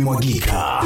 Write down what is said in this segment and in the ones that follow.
limemwagika.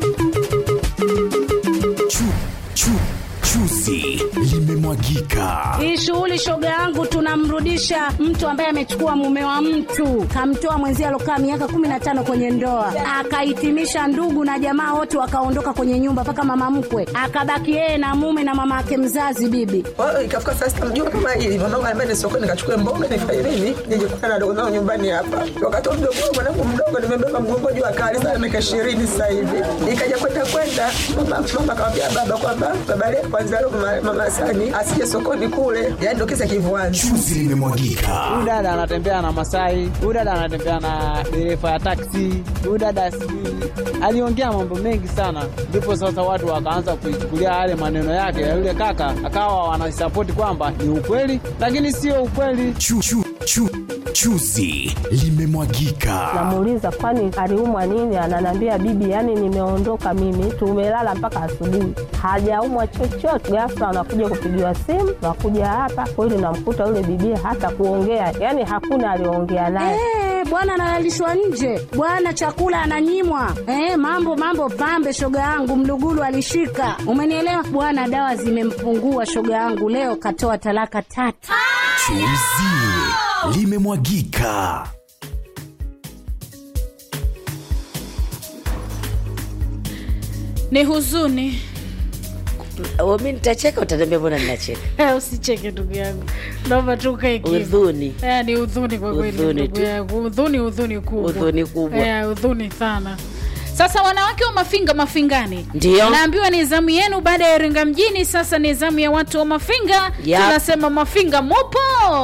Chu, chu, chuzi limemwagika. Hii shughuli shoga yangu, tunamrudisha mtu ambaye amechukua mume wa mtu, kamtoa mwenzie alokaa miaka kumi na tano kwenye ndoa, akahitimisha ndugu na jamaa wote wakaondoka kwenye nyumba, mpaka mama mkwe akabaki yeye na mume na mama yake mzazi bibi. Kwa hiyo ikafika saa sita mjua kama hili mwanangu anambia ni sokoni nikachukue mboga nifanye nini nije kukutana na dogo zangu nyumbani hapa. Wakati wa mdogo wangu mwanangu mdogo nimebeba mgongo juu akali sana miaka ishirini sasa hivi. Ikaja kwenda kwenda mama mama akamwambia baba kwamba baba leo kwanza leo mama, mama Sani asije sokoni kule. Yaani ndio kisa kivuani. Chuzi limemwagika. Huyu dada anatembea na Masai, huyu dada anatembea na dereva ya taksi, huyu dada sijui aliongea mambo mengi sana, ndipo sasa watu wakaanza kuichukulia yale maneno yake ya yule kaka, akawa wanasapoti kwamba ni ukweli, lakini sio ukweli. Chu, chu, chu, chuzi limemwagika. Namuuliza kwani aliumwa nini? Ananiambia bibi, yani nimeondoka mimi, tumelala mpaka asubuhi, hajaumwa chochote. Ghafla anakuja kupigiwa simu, nakuja hapa kweli, namkuta yule bibi hata kuongea, yani hakuna aliongea naye. Eh, bwana analalishwa nje, bwana chakula ananyimwa. Eh, mambo mambo pambe, shoga yangu mlugulu alishika, umenielewa bwana. Dawa zimempungua shoga yangu, leo katoa talaka tatu. Chuzi limemwagika. ni huzuni Oh, mi nitacheka utaniambia mbona ninacheka Eh, usicheke ndugu yangu naomba tu ukae kimya. udhuni Eh, ni udhuni kwa kweli Udhuni ndugu tu. yangu udhuni udhuni kubwa Udhuni kubwa. Eh, udhuni sana sasa wanawake wa mafinga mafingani Ndio. naambiwa ni zamu yenu baada ya iringa mjini sasa ni zamu ya watu wa mafinga Yap. tunasema mafinga mupo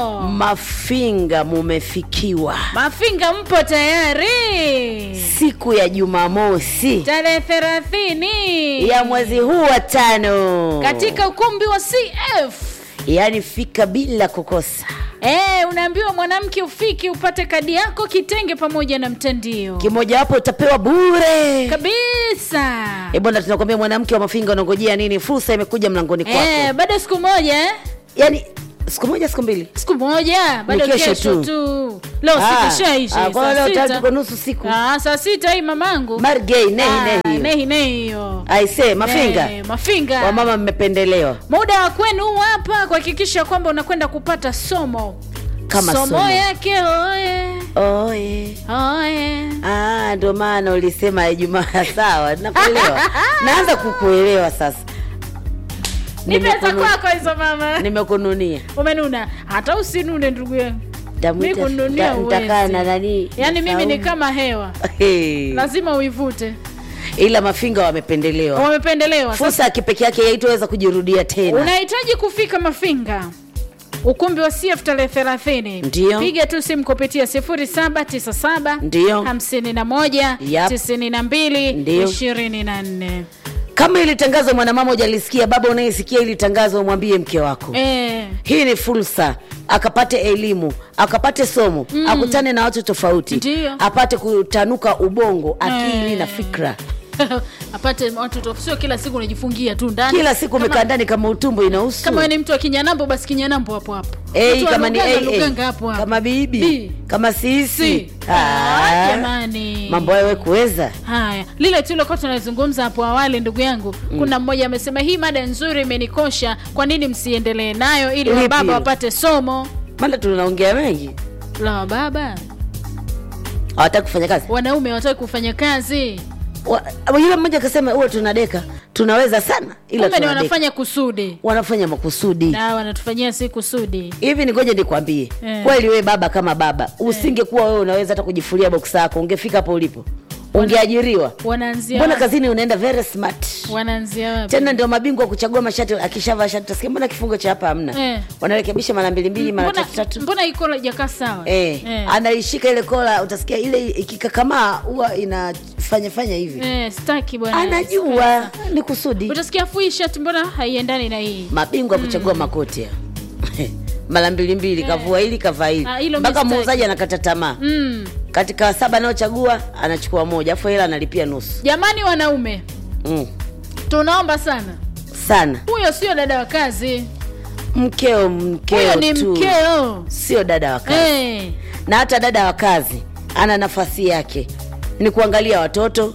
mafinga mumefikiwa mafinga mpo tayari siku ya jumamosi tarehe thelathini ya mwezi huu wa tano katika ukumbi wa cf yaani fika bila kukosa Eh, unaambiwa mwanamke ufiki upate kadi yako kitenge pamoja na mtandio kimojawapo utapewa bure kabisa e bwana tunakwambia mwanamke wa mafinga unangojea nini fursa imekuja mlangoni kwako eh, bado siku moja eh? yaani siku moja siku mbili siku moja bado Ni kesho kesho tu. tu leo Ah, siku shaisha ah, kwa leo tayari tuko nusu siku ah, saa sita hii mamangu margei nehi Ah, nehi hiyo. nehi nehi hiyo aise mafinga Eh, mafinga wamama mmependelewa muda wa kwenu huu hapa kuhakikisha kwamba unakwenda kupata somo Kama somo, somo. yake oye oye oye Ah, ndo maana ulisema Ijumaa. Sawa, nakuelewa. Naanza kukuelewa sasa. ni pesa Nimekunu- kwako hizo mama Nimekununia. umenuna hata usinune ndugu yangu mi Nitamuita- kununia nita- nitakaa na uwezi nani? yaani mimi ni Saumu. kama hewa Hey. lazima uivute Ila mafinga wamependelewa. wamependelewa Sasa, Fursa ya kipekee yake haitoweza kujirudia tena. unahitaji kufika mafinga ukumbi wa cf tarehe thelathini Ndio. piga tu simu kupitia 0797 Ndio. 51 Yap. 92 Ndio. 24 Kama ili tangazo mwanamama hujalisikia, baba unayesikia ili tangazo, mwambie mke wako. eh, Hii ni fursa akapate elimu akapate somo mm. akutane na watu tofauti Ndio. apate kutanuka ubongo akili Eh. na fikra apate watu to- sio kila siku unajifungia tu ndani kila siku Kama- umekaa ndani kama utumbo inahusu kama wewe ni mtu wa kinyanambo basi kinyanambo hapo hapo Ei, Mtu wa kama ni Luganga, AA, Luganga hapo hapo kama bibi Bi. kama sisi Si. Ah, Ah, jamani mambo hayo we kuweza haya lile tuliokuwa tunazungumza hapo awali ndugu yangu kuna mmoja amesema hii mada nzuri imenikosha kwa nini msiendelee nayo ili Lipi wababa hilo? wapate somo maana tunaongea mengi la wababa hawataki kufanya kazi wanaume hawataki kufanya kazi Wa- yule mmoja akasema huwa tunadeka tunaweza sana ila kumbe ni tunadeka. wanafanya kusudi wanafanya makusudi na wanatufanyia si kusudi hivi ningoja nikwambie Eh. kweli wewe baba kama baba usingekuwa wewe unaweza hata kujifulia boksa yako ungefika hapo ulipo ungeajiriwa wanaanzia mbona wapi? kazini unaenda very smart wanaanzia wapi tena ndio mabingwa wa kuchagua mashati akishavaa shati tasikia mbona kifungo cha hapa hamna Eh. wanarekebisha mara mbili mbili mara mbona, tatu tatu mbona iko jakaa sawa Eh, Eh. anaishika ile kola utasikia ile ikikakamaa huwa inafanya fanya hivi Eh, staki bwana anajua ni kusudi utasikia fui shati mbona haiendani na hii mabingwa wa kuchagua makoti ya. mara mbili mbili kavua hili kavaa hili Ah, hilo mpaka mistake. muuzaji anakata tamaa mm. katika saba anayochagua anachukua moja afu hela analipia nusu jamani wanaume mm. tunaomba sana sana huyo sio dada wa kazi mkeo mkeo huyo ni tu mkeo sio dada wa kazi Eh, na hata dada wa kazi ana nafasi yake ni kuangalia watoto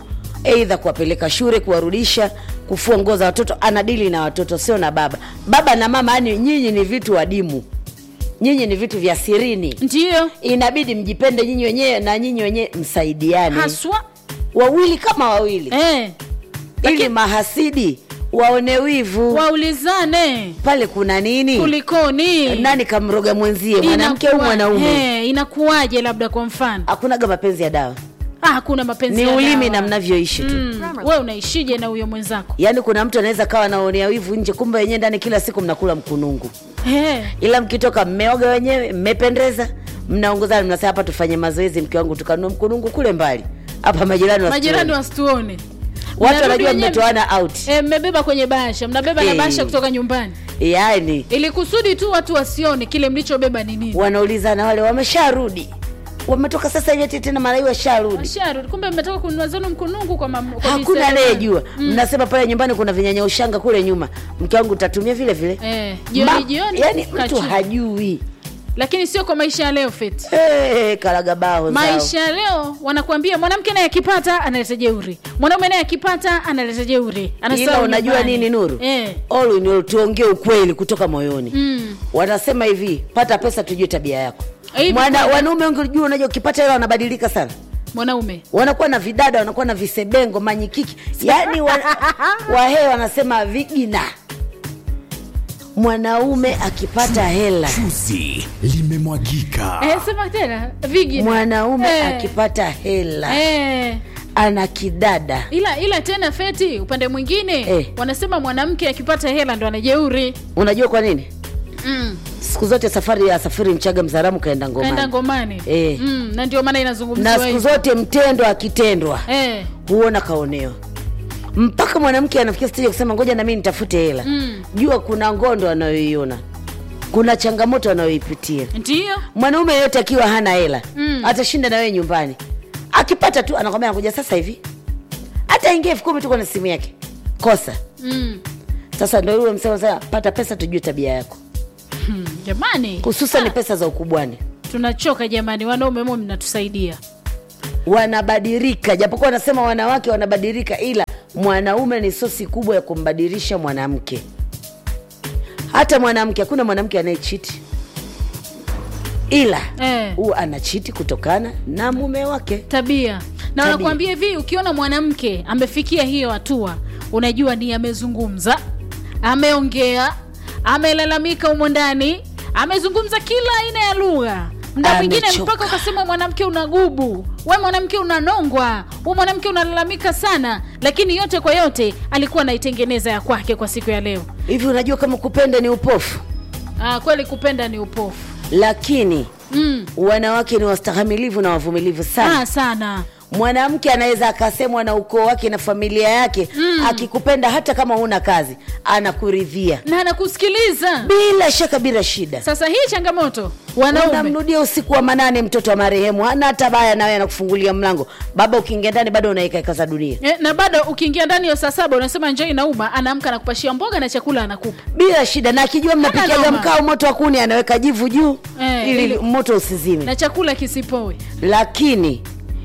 eidha kuwapeleka shule kuwarudisha kufua nguo za watoto anadili na watoto sio na baba baba na mama yani nyinyi ni vitu wadimu nyinyi ni vitu vya sirini ndio inabidi mjipende nyinyi wenyewe na nyinyi wenyewe msaidiane haswa wawili kama wawili eh, ili mahasidi waone wivu waulizane pale kuna nini kulikoni nani kamroga mwenzie mwanamke au Inakuwa- mwanaume eh, inakuwaje labda kwa mfano hakunaga mapenzi ya dawa ah, hakuna mapenzi ni ya ulimi dawa. na mnavyoishi tu mm. we unaishije na huyo mwenzako yaani kuna mtu anaweza kawa anaonea wivu nje kumbe wenyewe ndani kila siku mnakula mkunungu eh, ila mkitoka mmeoga wenyewe mmependeza mnaongozana mnasema hapa tufanye mazoezi mke wangu tukanua mkunungu kule mbali hapa majirani majirani wasituone. wasituone watu Mnarudi wanajua wenyewe- mmetoana out Eh, mmebeba kwenye bahasha mnabeba na Eh. bahasha kutoka nyumbani yaani ili kusudi tu watu wasione kile mlichobeba ni nini wanaulizana wale wamesharudi wametoka sasa hivi ati tena malai washarudi Washarudi. kumbe mmetoka kununua zenu mkunungu kwa, mam, kwa hakuna miseremala. anayejua mnasema pale nyumbani kuna vinyanya ushanga kule nyuma mke wangu utatumia vile vile eh, jioni Ma- jioni yaani mtu kachu. hajui lakini sio kwa maisha ya leo feti hey, karagabao maisha ya leo wanakuambia mwanamke naye akipata analeta jeuri mwanaume naye akipata analeta jeuri ila Anasahau unajua nyumbani. nini nuru eh. All in all, tuongee ukweli kutoka moyoni mm. wanasema hivi pata pesa tujue tabia yako Hivi Mwana, kweli. wanaume wengi jua unajua ukipata hela wanabadilika sana mwanaume wanakuwa na vidada wanakuwa na visebengo manyikiki yaani wa, wahee wanasema vigina mwanaume akipata hela Chuzi limemwagika. eh, sema tena vigi mwanaume eh. akipata hela eh. ana kidada ila ila tena feti upande mwingine Eh. wanasema mwanamke akipata hela ndo anajeuri unajua kwa nini mm. siku zote safari ya safiri mchaga mzaramu kaenda kaenda ngomani ngomani Eh. mm. na ndio maana na inazungumziwa siku hivyo. zote mtendo akitendwa eh. huona kaonewa mpaka mwanamke anafikia stage ya kusema ngoja nami nitafute hela Mm. jua kuna ngondo anayoiona kuna changamoto anayoipitia ndio mwanaume yeyote akiwa hana hela Mm. atashinda na wewe nyumbani akipata tu anakwambia anakuja sasa hivi hata ingia elfu kumi tuko na simu yake kosa mm. sasa ndo yule msema sasa pata pesa tujue tabia yako hmm. jamani hususan pesa za ukubwani tunachoka jamani wanaume mo mnatusaidia wanabadilika japokuwa wanasema wanawake wanabadilika ila mwanaume ni sosi kubwa ya kumbadilisha mwanamke hata mwanamke hakuna mwanamke anayechiti ila Eh. huwa anachiti kutokana na mume wake tabia na Tabia. wanakuambia hivi ukiona mwanamke amefikia hiyo hatua unajua ni amezungumza ameongea amelalamika humo ndani amezungumza kila aina ya lugha mda mwingine Amechoka. mpaka ukasema mwanamke unagubu we mwanamke unanongwa we mwanamke unalalamika sana lakini yote kwa yote alikuwa anaitengeneza ya kwake kwa siku ya leo hivi unajua kama kupenda ni upofu ah, kweli kupenda ni upofu lakini mm. wanawake ni wastahamilivu na wavumilivu sana ah, sana mwanamke anaweza akasemwa na ukoo wake na familia yake mm. akikupenda hata kama huna kazi anakuridhia na anakusikiliza bila shaka bila shida sasa hii changamoto wanaume unamrudia usiku wa manane mtoto wa marehemu hana hata baya nawe anakufungulia mlango baba ukiingia ndani bado unaikaeka za dunia Eh, na bado ukiingia ndani ya saa saba unasema njoi inauma anaamka na kupashia mboga na chakula anakupa bila shida na akijua mnapikiaga noma. mkao moto wa kuni anaweka jivu juu Eh, ili ili- moto usizime na chakula kisipoe lakini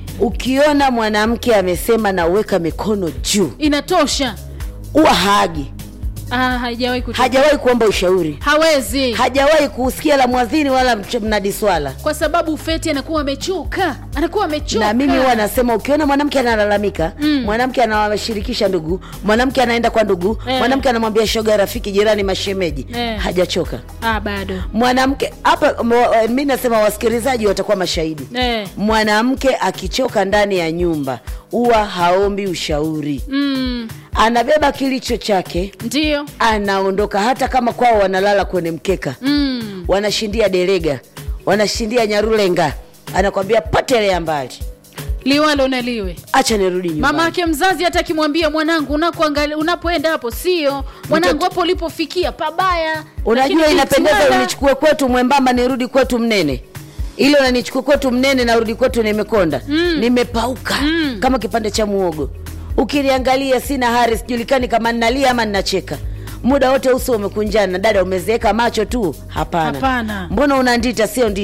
ukiona mwanamke amesema naweka mikono juu inatosha huwa haagi ah, haijawahi kutoka. hajawahi kuomba ushauri hawezi hajawahi kusikia la mwadhini wala mch- mnadi swala kwa sababu feti anakuwa amechoka anakuwa amechoka na mimi huwa nasema ukiona mwanamke analalamika mm. mwanamke anawashirikisha ndugu mwanamke anaenda kwa ndugu Eh. mwanamke anamwambia shoga rafiki jirani mashemeji Eh. hajachoka ah, bado mwanamke hapa mwa- mi nasema wasikilizaji watakuwa mashahidi eh. mwanamke akichoka ndani ya nyumba huwa haombi ushauri mm, anabeba kilicho chake ndio anaondoka hata kama kwao wanalala kwenye mkeka mm. wanashindia derega wanashindia nyarulenga anakwambia potelea mbali liwalo na liwe acha nirudi nyumbani mama yake mzazi hata akimwambia mwanangu unakoangalia unapoenda hapo sio mwanangu hapo ulipofikia pabaya unajua Lakini inapendeza jitihada- unichukue kwetu mwembamba nirudi kwetu mnene ile unanichukua kwetu mnene narudi kwetu nimekonda mm. nimepauka mm. kama kipande cha muogo ukiniangalia sina hari sijulikani kama nnalia ama nnacheka muda wote uso umekunjana dada umezeeka macho tu hapana Hapana. mbona una ndita sio ndita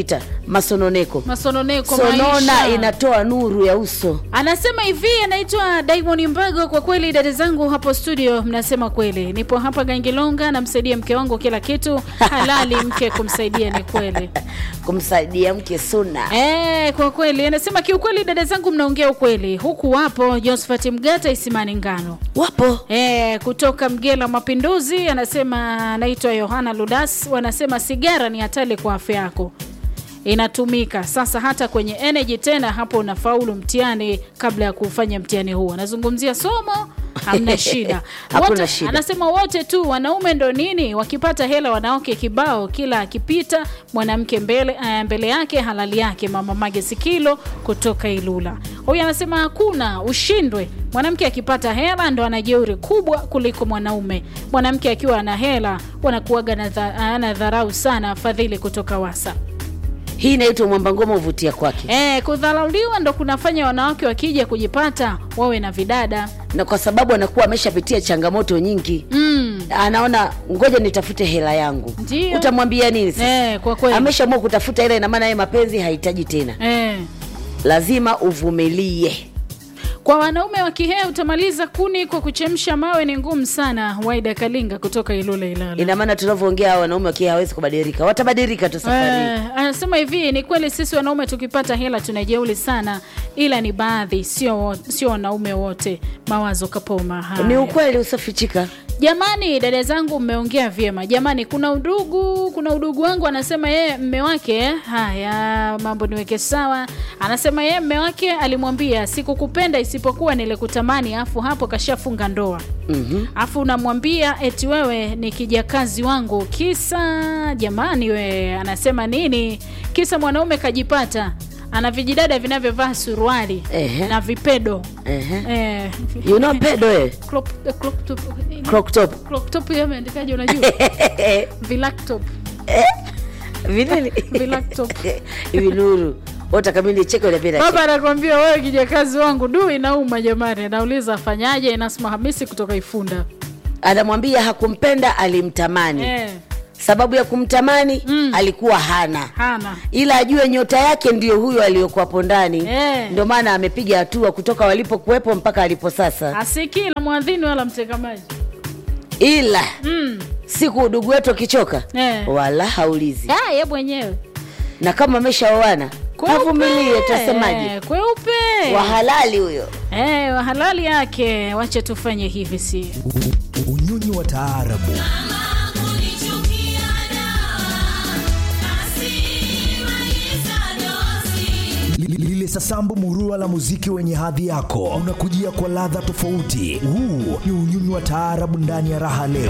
masononeko masononeko sonona maisha. inatoa nuru ya uso anasema hivi anaitwa Diamond Mbago. Kwa kweli dada zangu hapo studio, mnasema kweli. Nipo hapa Gangilonga, namsaidia mke wangu kila kitu halali, mke kumsaidia ni kweli. kumsaidia mke suna Eh, kwa kweli anasema kiukweli, dada zangu mnaongea ukweli. Huku wapo Josephat Mgata Isimani Ngano wapo Eh, kutoka Mgela Mapinduzi anasema anaitwa Yohana Ludas, wanasema sigara ni hatari kwa afya yako inatumika sasa hata kwenye energy tena hapo unafaulu mtihani kabla ya kufanya mtihani huu anazungumzia somo hamna shida Hakuna wote, shida. anasema wote tu wanaume ndo nini wakipata hela wanawake kibao kila akipita mwanamke mbele, uh, mbele yake halali yake mama mage sikilo kutoka ilula huyu anasema hakuna ushindwe mwanamke akipata hela ndo ana jeuri kubwa kuliko mwanaume mwanamke akiwa ana hela wanakuaga na dha- ana dharau sana fadhili kutoka wasa hii inaitwa mwamba ngoma uvutia kwake E, kudharauliwa ndo kunafanya wanawake wakija kujipata wawe na vidada na kwa sababu anakuwa ameshapitia changamoto nyingi mm. anaona ngoja nitafute hela yangu Ndio. utamwambia nini sasa e, kwa kweli ameshaamua kutafuta hela ina maana yeye mapenzi hahitaji tena e. lazima uvumilie kwa wanaume wa Kihehe utamaliza kuni kwa kuchemsha mawe ni ngumu sana. Waida Kalinga kutoka Ilula Ilala. ina maana tunavyoongea hawa wanaume wakiwa hawezi kubadilika watabadilika tu safari hii. Eh, anasema hivi ni kweli sisi wanaume tukipata hela tunajeuli sana ila ni baadhi sio wo- sio wanaume wote mawazo kapoma haya. ni ukweli usiofichika jamani dada zangu mmeongea vyema jamani kuna udugu kuna udugu wangu anasema yeye mme wake haya mambo niweke sawa anasema yeye mme wake alimwambia sikukupenda isipokuwa nilikutamani afu hapo kashafunga ndoa Mhm. afu unamwambia eti wewe ni kijakazi wangu kisa jamani we anasema nini kisa mwanaume kajipata ana vijidada vinavyovaa suruali Ehe. na vipedo Ehe. eh, you know pedo eh? crop, crop top, crop top crop top hiyo ameandikaje unajua vilactop vinini Vilactop. hivi nuru utakamili cheke unapenda baba anakwambia wewe kijakazi wangu du inauma jamani anauliza afanyaje inasma hamisi kutoka ifunda anamwambia hakumpenda alimtamani eh, sababu ya kumtamani Mm. alikuwa hana hana ila ajue nyota yake ndio huyo aliyokuwapo ndani Eh. ndio maana amepiga hatua kutoka walipokuwepo mpaka alipo sasa asikii la mwadhini wala mtekamaji ila mm. siku udugu wetu akichoka Eh. wala haulizi Ah, ye mwenyewe na kama ameshaoana Kweupe. avumilie tasemaje Eh, kweupe wahalali huyo eh, wahalali yake wache tufanye hivi si unyonyi wa taarabu Li- lile sasambu murua la muziki wenye hadhi yako unakujia kwa ladha tofauti huu ni unyonyi wa taarabu ndani ya raha leo